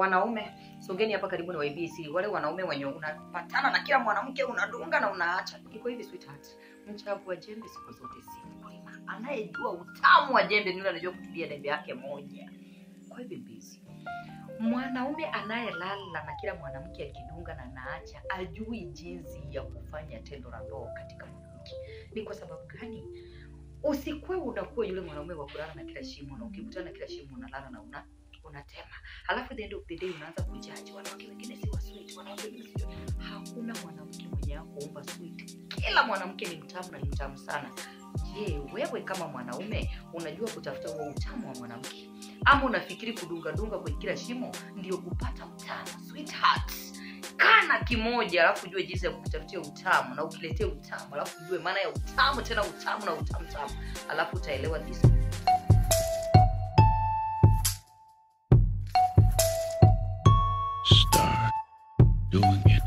wanaume songeni hapa karibu na YBC wale wanaume wenye unapatana na kila mwanamke unadunga na unaacha iko hivi sweetheart mchavu wa jembe siku zote si mkulima anayejua utamu wa jembe ni yule anajua kutumia jembe yake moja kwa hivyo mbizi mwanaume anayelala na kila mwanamke akidunga na naacha ajui jinsi ya kufanya tendo la ndoa katika mwanamke ni kwa sababu gani usikuwe unakuwa yule mwanaume wa kulala na kila shimo na ukikutana na kila shimo unalala na una unatema halafu the end of the day unaanza kujaji wanawake wengine si wa sweet wanawake wengine si hakuna mwanamke mwenye kuumba sweet kila mwanamke ni mtamu na ni mtamu sana je wewe kama mwanaume unajua kutafuta huo utamu wa mwanamke ama unafikiri kudungadunga kwenye kila shimo ndio kupata utamu sweetheart kana kimoja alafu ujue jinsi ya kutafutia utamu na ukiletea utamu alafu ujue maana ya utamu tena utamu na utamu tamu alafu utaelewa this Start doing it.